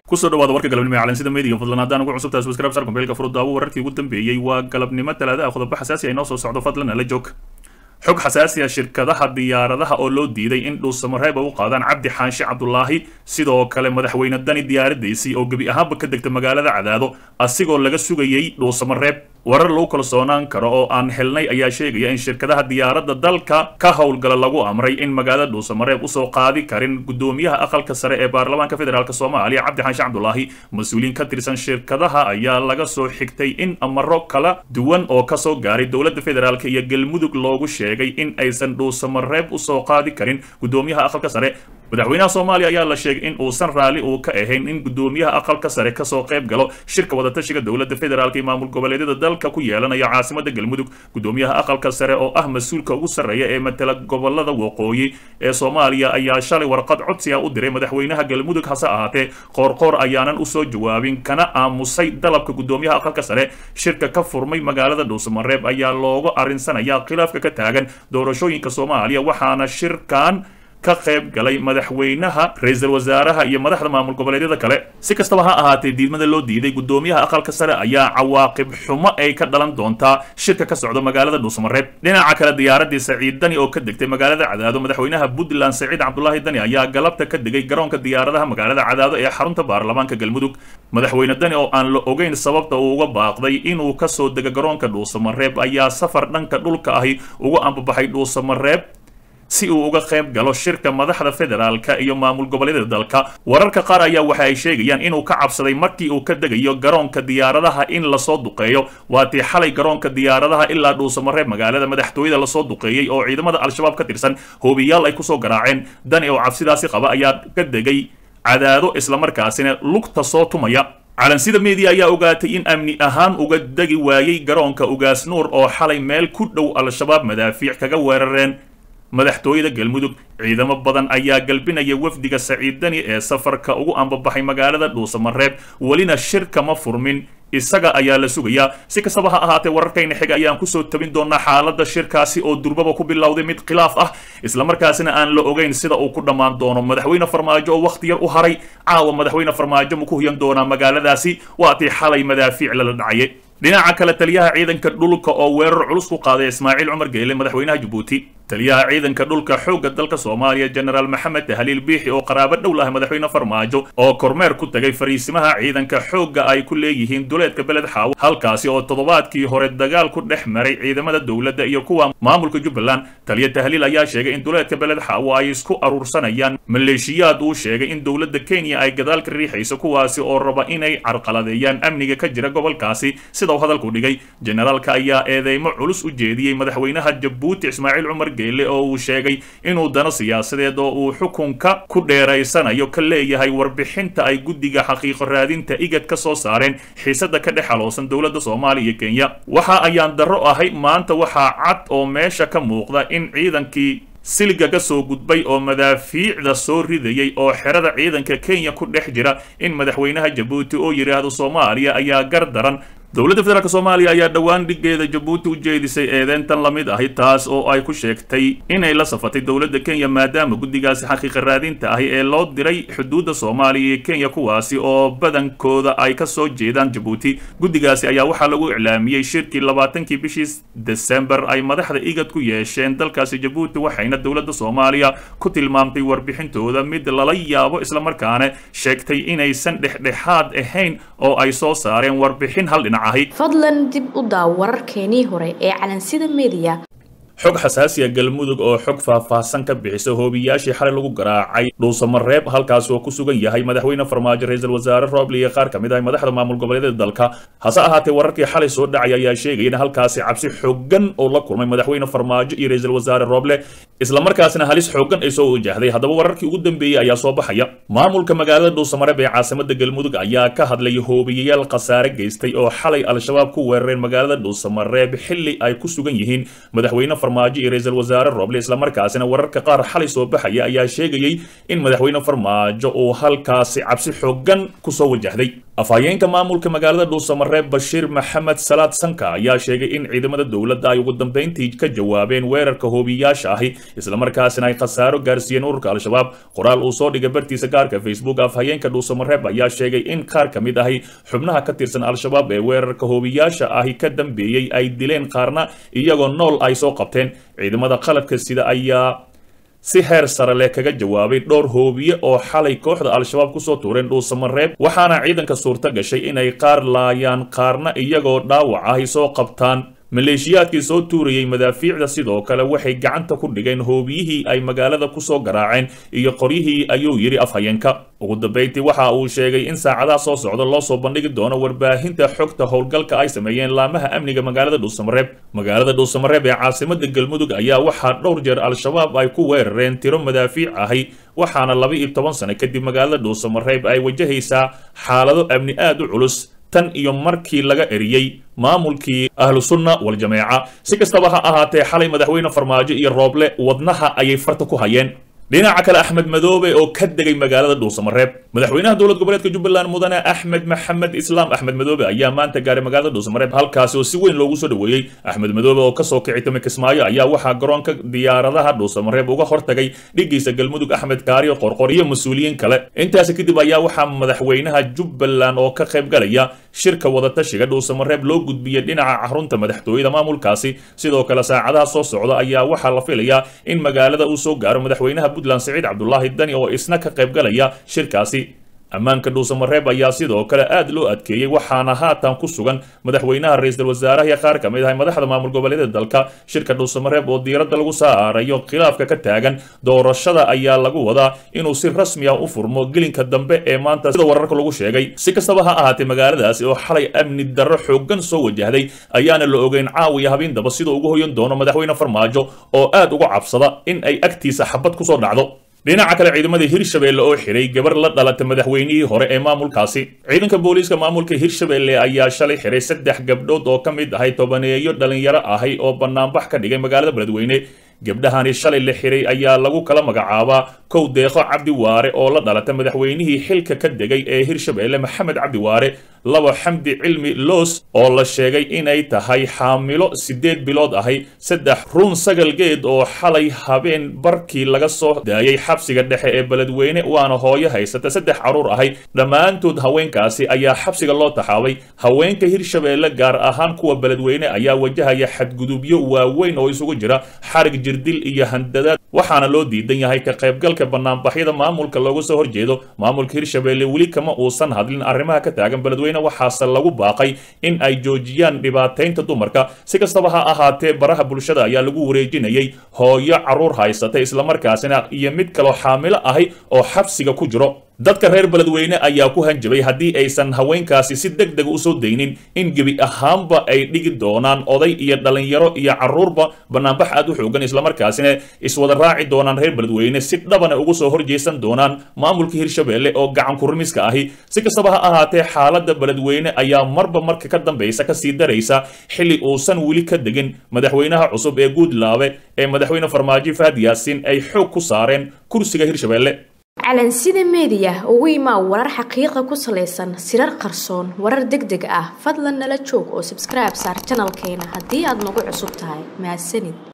kusoo dhawaada warka galabnimo ee calansida meediga fadlan haddaan ugu cusubtahay subscribe sar kombeelka furudaawo wararkii ugu dambeeyey waa galabnimo talaadaha qodobo xasaasi ay noo soo socdo fadlan ala joog xog xasaasi ah shirkadaha diyaaradaha oo loo diiday in dhuusamareeb ay u qaadaan cabdi xaanshe cabdulaahi sidoo kale madaxweyne dani diyaaradiisii oo gebi ahaanba ka degta magaalada cadaado asigoo laga sugayey dhuusamareeb warar lagu kalsoonaan karo oo aan helnay ayaa sheegaya in shirkadaha diyaaradda dalka ka howlgala lagu amray in magaalada dhuusamareeb usoo qaadi karin gudoomiyaha aqalka sare ee baarlamaanka federaalk soomaaliya cabdi xaanshe cabdulaahi mas-uuliyiin ka tirsan shirkadaha ayaa laga soo xigtay in amaro kala duwan oo kasoo gaaray dowladda federaalk iyo galmudug loogu sheegay in aysan dhuusamareeb usoo qaadi karin gudoomiyaha aqalka sare madaxweynaha soomaaliya ayaa la sheegay in uusan raalli uu ka ahayn in gudoomiyaha aqalka sare kasoo qayb galo shirka wadatashiga dowladda federaalk iyo maamul goboleedyada dalka ku yeelanaya caasimada galmudug gudoomiyaha aqalka sare oo ah mas-uulka ugu sarreeya ee matala gobolada waqooyi ee soomaaliya ayaa shalay warqad codsiga u diray madaxweynaha galmudug hase ahaatee qoorqoor ayaanan usoo jawaabin kana aamusay dalabka gudoomiyaha aqalka sare shirka ka furmay magaalada dhuusamareeb ayaa looga arrinsanaya khilaafka ka taagan doorashooyinka soomaaliya waxaana shirkan ka qayb galay madaxweynaha ra-iisul wasaaraha iyo madaxda maamul goboleedyada kale si kastaba ha ahaatee diidmada loo diiday gudoomiyaha aqalka sare ayaa cawaaqib xumo ay ka dhalan doontaa shirka ka socda magaalada dhuusamareeb dhinaca kale diyaaradii saciid dani oo ka degtay magaalada cadaado madaxweynaha puntland saciid cabdulaahi dani ayaa galabta ka degay garoonka diyaaradaha magaalada cadaado ee xarunta baarlamaanka galmudug madaxweyne dani oo aan la ogeyn sababta uu uga baaqday inuu kasoo dego garoonka dhuusamareeb ayaa safar dhanka dhulka ahi uga ambabaxay dhuusamareeb si uu uga qayb galo shirka madaxda federaalka iyo maamul goboleedyada dalka wararka qaar ayaa waxa ay sheegayaan inuu ka cabsaday markii uu ka degayo garoonka diyaaradaha in lasoo duqeeyo waatii xalay garoonka diyaaradaha ilaa dhuusamareeb magaalada madaxtooyada lasoo duqeeyey oo ciidamada al-shabaab ka tirsan hoobiyaal ay kusoo garaaceen dani oo cabsidaasi qaba ayaa ka degay cadaado islamarkaasina lugta soo tumaya calansida media ayaa ogaatay in amni ahaan uga degi waayey garoonka ugaas nuur oo xalay meel ku dhow al-shabaab madaafiic kaga weerareen madaxtooyada galmudug ciidamo badan ayaa galbinaya wafdiga saciid dani ee safarka ugu ambabaxay magaalada dhuusamareeb welina shir kama furmin isaga ayaa la sugayaa si kastaba ha ahaatee wararkayna xiga ayaan kusoo tabin doonaa xaalada shirkaasi oo durbaba ku bilowday mid khilaaf ah islamarkaasina aan la ogeyn sida uu ku dhammaan doono madaxweyne farmaajo oo wakhti yar u haray caawa madaxweyne farmaajo ma ku huyan doonaa magaaladaasi waatii xalay madaafiic lala dhacayay dhinaca kale taliyaha ciidanka dhulka oo weerar culus ku qaaday ismaaciil cumar geele madaxweynaha jabuuti taliyaha ciidanka dhulka xoogga dalka soomaaliya jenaraal maxamed haliil biixi oo qaraabo dhow laha madaxweyne farmaajo oo kormeer ku tagay fariisimaha ciidanka xoogga ay ku leeyihiin duleedka beled xaawo halkaasi oo toddobaadkii hore dagaal ku dhex maray ciidamada dowladda iyo kuwa maamulka jubbaland taliya tahliil ayaa sheegay in duleedka beled xaawo ay isku aruursanayaan maleeshiyaad uu sheegay in dowladda kenya ay gadaal ka riixayso kuwaasi oo raba inay carqaladeeyaan amniga ka jira gobolkaasi sida uu hadalku dhigay jenaraalka ayaa eedeymo culus u jeediyey madaxweynaha jabuuti ismaaciil cumar geele oo uu sheegay inuu dano siyaasadeed oo uu xukunka ku dheeraysanayo ka leeyahay warbixinta ay guddiga xaqiiqo raadinta igad ka soo saareen xiisada ka dhex xaloosan dowladda soomaaliya iyo kenya waxa ayaan darro ahay maanta waxaa cad oo meesha ka muuqda in ciidankii siliga ka soo gudbay oo madaafiicda soo ridayay oo xerada ciidanka kenya ku dhex jira in madaxweynaha jabuuti oo yidhaahdo soomaaliya ayaa gar daran dowladda federaalk soomaaliya ayaa dhowaan dhigeeda jabuuti u jeedisay eedeyntan la mid ahi taas oo ay ku sheegtay inay la safatay dowladda kenya maadaama guddigaasi xaqiiqa raadinta ahi ee loo diray xuduudda soomaaliya iyo kenya kuwaasi oo badankooda ay ka soo jeedaan jabuuti guddigaasi ayaa waxaa lagu iclaamiyey shirkii labaatankii bishii desembar ay madaxda igad ku yeesheen dalkaasi jabuuti waxayna dowladda soomaaliya ku tilmaamtay warbixintooda mid lala yaabo islamarkaana sheegtay inaysan dhexdhexaad ahayn oo ay soo saareen warbixin hal dhinac fadlan dib u daaw wararkeenii hore ee calansida media xog xasaasiya galmudug oo xog faahfaahsan ka bixisa hoobiyaashii xalay lagu garaacay dhuusamareeb halkaas oo ku sugan yahay madaxweyne farmaajo ra-iisul wasaare rooble iyo qaar ka mid ah madaxda maamul goboleedyada dalka hase ahaatee wararkii xalay soo dhacay ayaa sheegaya in halkaasi cabsi xooggan oo la kulmay madaxweyne farmaajo iyo ra-iisul wasaare rooble islamarkaasina halis xooggan ay soo wajahday haddaba wararkii ugu dambeeyey ayaa soo baxaya maamulka magaalada dhuusamareeb ee caasimada galmudug ayaa ka hadlay hoobiyayaal khasaare geystay oo xalay al-shabaab ku weerareen magaalada dhuusamareeb xilli ay ku sugan yihiin madaxweyne farmaajo iyo ra-iisul wasaare roble islamarkaasina wararka qaar xalay soo baxaya ayaa sheegayey in madaxweyne farmaajo uu halkaasi cabsi xoogan kusoo wajahday afhayeenka maamulka magaalada dhuusamareeb bashiir maxamed salaad sanka ayaa sheegay in ciidamada dowladda ay ugu dambeyntii ka jawaabeen weerarka hoobiyaasha ahi islamarkaasina ay khasaaro gaarsiiyeen ururka al-shabaab qoraal uu soo dhigay bartiisa gaarka facebook afhayeenka dhuusamareeb ayaa sheegay in qaar ka mid ahi xubnaha ka tirsan al-shabaab ee weerarka hoobiyaasha ahi ka dambeeyey ay dileen qaarna iyagoo nool ay soo qabteen ciidamada qalabka sida ayaa si heer sare leh kaga jawaabay dhowr hoobiye oo xalay kooxda al-shabaab kusoo tuureen dhuusamareeb waxaana ciidanka suurto gashay inay qaar laayaan qaarna iyagoo dhaawac ahi soo qabtaan maleeshiyaadkii soo tuurayey madaafiicda sidoo kale waxay gacanta ku dhigeen hoobiyihii ay magaalada kusoo garaaceen iyo qoryihii ayuu yidhi afhayeenka ugu dambeyntii waxa uu sheegay in saacadaha soo socda loo soo bandhigi doono warbaahinta xogta howlgalka ay sameeyeen laamaha amniga magaalada dhuusamareeb magaalada dhuusamareeb ee caasimada galmudug ayaa waxaa dhowr jeer al-shabaab ay ku weerareen tiro madaafiic ahi waxaana laba iyo toban sano kadib magaalada dhuusamareeb ay wajahaysaa xaalado amni aad u culus tan iyo markii laga eriyey maamulkii ahlu sunna wal-jameeca si kastaba ha ahaatee xalay madaxweyne farmaajo iyo rooble wadnaha ayay farta ku hayeen dhinaca kale axmed madoobe oo ka degay magaalada dhuusamareeb madaxweynaha dowlad goboleedka jubbaland mudane axmed maxamed islaam axmed madoobe ayaa maanta gaaray magaalada dhuusamareeb halkaasi oo si weyn loogu soo dhoweeyey axmed madoobe oo kasoo kici tumi kismaayo ayaa waxaa garoonka diyaaradaha dhuusamareeb uga hortagay dhigiisa galmudug axmed kaariyo qorqor iyo mas-uuliyiin kale intaasi kadib ayaa waxaa madaxweynaha jubbaland oo ka qayb galaya shirka wadatashiga dhuusamareeb loo gudbiyey dhinaca xarunta madaxtooyada maamulkaasi sidoo kale saacadaha soo socda ayaa waxaa la filayaa in magaalada uu soo gaaro madaxweynaha puntland siciid cabdulaahi dani oo isna ka qayb galaya shirkaasi ammaanka dhuusamareeb ayaa sidoo kale aad loo adkeeyey waxaana haatan ku sugan madaxweynaha ra-iisul wasaaraha iyo qaar ka mid ah madaxda maamul goboleedyada dalka shirka dhuusamareeb oo diiradda lagu saarayo khilaafka ka taagan doorashada ayaa lagu wadaa inuu si rasmi ah u furmo gelinka dambe ee maanta sida wararka lagu sheegay si kastaba ha ahaatee magaaladaasi oo xalay amni darro xoogan soo wajahday ayaana la ogeyn caawiya habeendaba sida ugu hoyan doono madaxweyne farmaajo oo aad uga cabsada in ay agtiisa xabad kusoo dhacdo dhinaca kale ciidamada hirshabeelle oo xiray gabar la dhalata madaxweynihii hore ee maamulkaasi ciidanka booliiska maamulka hirshabeelle ayaa shalay xiray saddex gabdhood oo ka mid ahay tobaneeyo dhalinyaro ahay oo banaanbax ka dhigay magaalada beledweyne gabdhahani shalay la xiray ayaa lagu kala magacaabaa kow deeqo cabdi waare oo la dhalata madaxweynihii xilka ka degay ee hirshabeelle maxamed cabdi waare labo xamdi cilmi loos oo la sheegay inay tahay xaamilo siddeed bilood ahay saddex run sagal geed oo xalay habeen barkii laga soo daayay xabsiga dhexe ee beledweyne waana hooyo haysata saddex carruur ahay dhammaantood haweenkaasi ayaa xabsiga loo taxaabay haweenka hirshabeelle gaar ahaan kuwa beledweyne ayaa wajahaya xadgudubyo waaweyn oo isugu jira xarig jirdil iyo handadaad waxaana loo diidan yahay ka qaybgalka banaanbaxyada maamulka looga soo horjeedo maamulka hirshabeelle weli kama uusan hadlin arrimaha ka taagan beledweyne waxaase lagu baaqay in ay joojiyaan dhibaataynta dumarka si kastaba ha ahaatee baraha bulshada ayaa lagu wareejinayay hooyo carruur haysata islamarkaasina iyo mid kaloo xaamilo ahay oo xabsiga ku jiro dadka reer beledweyne ayaa ku hanjabay haddii aysan haweenkaasi si deg dega usoo daynin in gebi ahaanba ay dhigi doonaan oday iyo dhalinyaro iyo carruurba banaanbax aad u xoogan islamarkaasina iswada raaci doonaan reer beledweyne si dhabana ugu soo horjeesan doonaan maamulka hirshabeelle oo gacan kurmiska ahi si kastaba ha ahaatee xaaladda beledweyne ayaa marba marka ka dambaysa kasii daraysa xilli uusan weli ka degin madaxweynaha cusub ee guudlaabe ee madaxweyne farmaajo fahad yaasiin ay xoog ku saareen kursiga hirshabeelle calansida meediya ugu imaa warar xaqiiqa ku salaysan sirar qarsoon warar deg deg ah fadlan nala joog oo sabskribe saar janalkeena haddii aad nagu cusub tahay mahadsanid